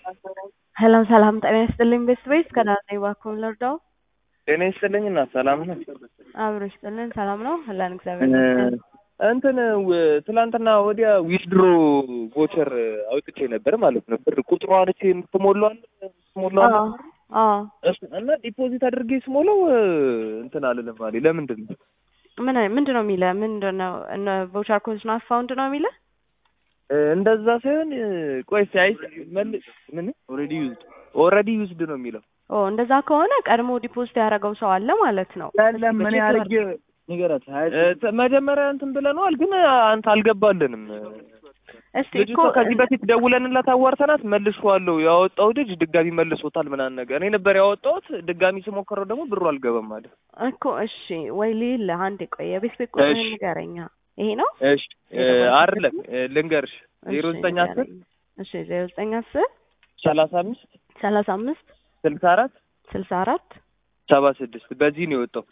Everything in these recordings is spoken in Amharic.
ሰላም ሰላም፣ ጤና ይስጥልኝ ቤተሰቦች ከዳር ነኝ። እባክዎን ልርዳው? ጤና ይስጥልኝ እና ሰላም ነው? አብሮ ይስጥልን። ሰላም ነው አለን፣ እግዚአብሔር ይመስገን። እንትን ው- ትላንትና ወዲያ ዊዝድሮ ቮቸር አውጥቼ ነበር ማለት ነው። ብር ቁጥሯን እቺ የምትሞላዋል የምትሞላዋል አዎ አዎ። እሱ- እና ዲፖዚት አድርጌ ስሞላው እንትን አልልም አለኝ። ለምንድን ነው? ምን ምንድን ነው የሚለ ምንድን ነው እነ ቮቸር ኮድ ናት ፋውንድ ነው የሚለ እ፣ እንደዛ ሳይሆን እ፣ ቆይ ሲያይ መልስ ምን ኦልሬዲ ዩዝድ ኦልሬዲ ዩዝድ ነው የሚለው ኦ እንደዛ ከሆነ ቀድሞ ዲፖዚት ያደረገው ሰው አለ ማለት ነው። ያለም ምን ያርግ ንገራት። እ፣ ተ- መጀመሪያ እንትን ብለነዋል፣ ግን አንተ አልገባልንም። እስቲ ልጅቷ እኮ ከዚህ በፊት ደውለንላት አዋርተናት መልሼዋለሁ ያወጣው ልጅ ድጋሚ መልሶታል ምናምን ነገር እኔ ነበር ያወጣሁት ድጋሚ ስሞክረው ደግሞ ብሩ አልገባም አለ እኮ እሺ፣ ወይ ሊል አንድ ቆይ የቤት ቤት ቁጥር እሺ። ንገረኛ። ይሄ ነው እሺ እ፣ አይደለም እ፣ ልንገርሽ ዜሮ እሺ፣ ዘጠኝ አስር ንገረኝ። እሺ ዜሮ ዘጠኝ አስር ሰላሳ አምስት ሰላሳ አምስት ስልሳ አራት ስልሳ አራት ሰባ ስድስት በዚህ ነው የወጣው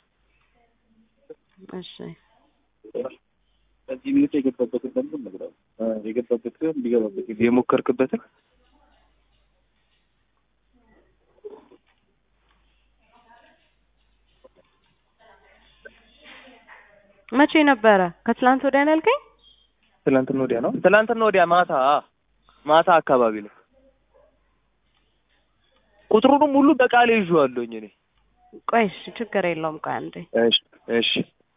እሺ በዚህ ሚኒት የገባበትን ደግሞ ነግረው የገባበት ሲሆን ሊገባበት የሞከርክበትን መቼ ነበረ? ከትላንት ወዲያ ነው ያልከኝ? ትላንትና ወዲያ ነው ትላንትና ወዲያ ማታ ማታ አካባቢ ነው ቁጥሩንም ሁሉ በቃሌ ይዤዋለሁኝ እኔ ቆይ እሺ፣ ችግር የለውም። ቆይ አንዴ እሺ እሺ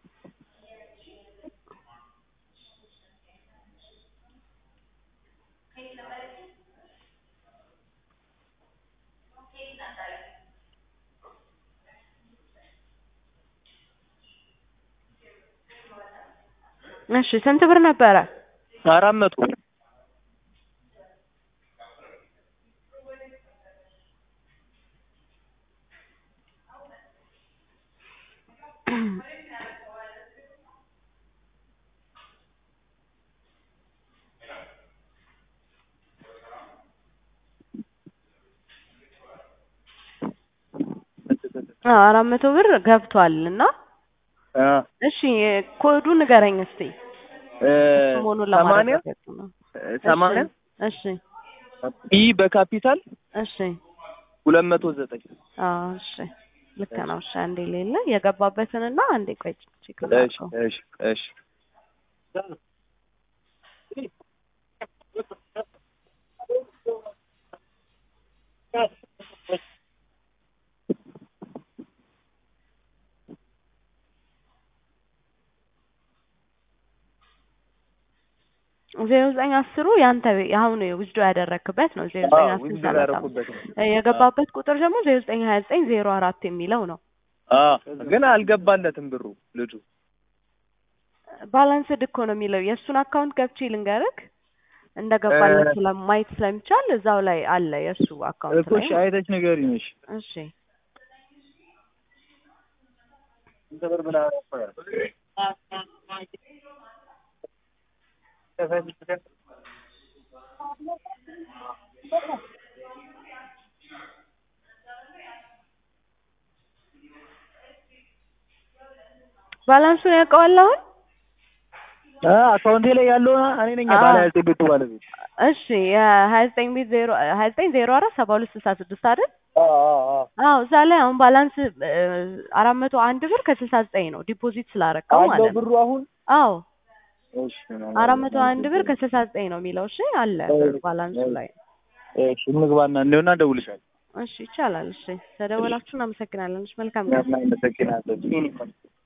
እሺ፣ ስንት ብር ነበረ? አራት መቶ አዎ አራት መቶ ብር ገብቷል እና አ እሺ ኮዱ ንገረኝ እስቲ እ፣ መሆኑን ሰማንያ ለማረጋገጥ ነው። እ፣ ሰማንያ እሺ ኢ በካፒታል እሺ ሁለት መቶ ዘጠኝ አዎ እሺ ልክ ነው። እሺ አንዴ ሌለ የገባበትንና አንዴ ቆይ ቼክ እሺ ላድርገው። እሺ እሺ ዜሮ ዘጠኝ አስሩ ያንተ አሁን ውስዶ ያደረክበት ነው። ዜሮ ዘጠኝ አዎ አስር ውዝድር ሰላሳ ያደረኩበት ነው እ የገባበት ቁጥር ደግሞ ዜሮ ዘጠኝ ሀያ ዘጠኝ ዜሮ አራት የሚለው ነው። አ ግን አልገባለትም ብሩ ልጁ ባላንስድ እኮ ነው የሚለው የእሱን አካውንት ገብቼ ልንገርክ እንደገባለት እ- ስለማየት ስለሚቻል እዛው ላይ አለ የእሱ አካውንት እኮ ላይ እሺ፣ አይተሽ ንገሪኝ። እሺ እሺ ስንት ብር ብላ ባላንሱን ያውቀዋል አሁን አ አካውንቴ ላይ ያለውን እኔ ነኝ አዎ። ባለ ያልኩት ቤቱ ባለቤት። እሺ የሀያ ዘጠኝ ቤት ዜሮ ሀያ ዘጠኝ ዜሮ አራት ሰባ ሁለት ስልሳ ስድስት አይደል? አዎ አዎ አዎ አዎ እዛ ላይ አሁን ባላንስ አራት መቶ አንድ ብር ከስልሳ ዘጠኝ ነው ዲፖዚት ስላረከው አለው ማለት ነው። ብሩ አሁን አዎ እሺ አራት መቶ አንድ ብር ከስልሳ ዘጠኝ ነው የሚለው። እሺ አለ ብሩ ባላንሱ ላይ። እሺ እንግባና እንደውና እደውልልሻለሁ። እሺ ይቻላል። እሺ ተደወላችሁ እናመሰግናለን። እሺ መልካም ቀን። እናመሰግናለን።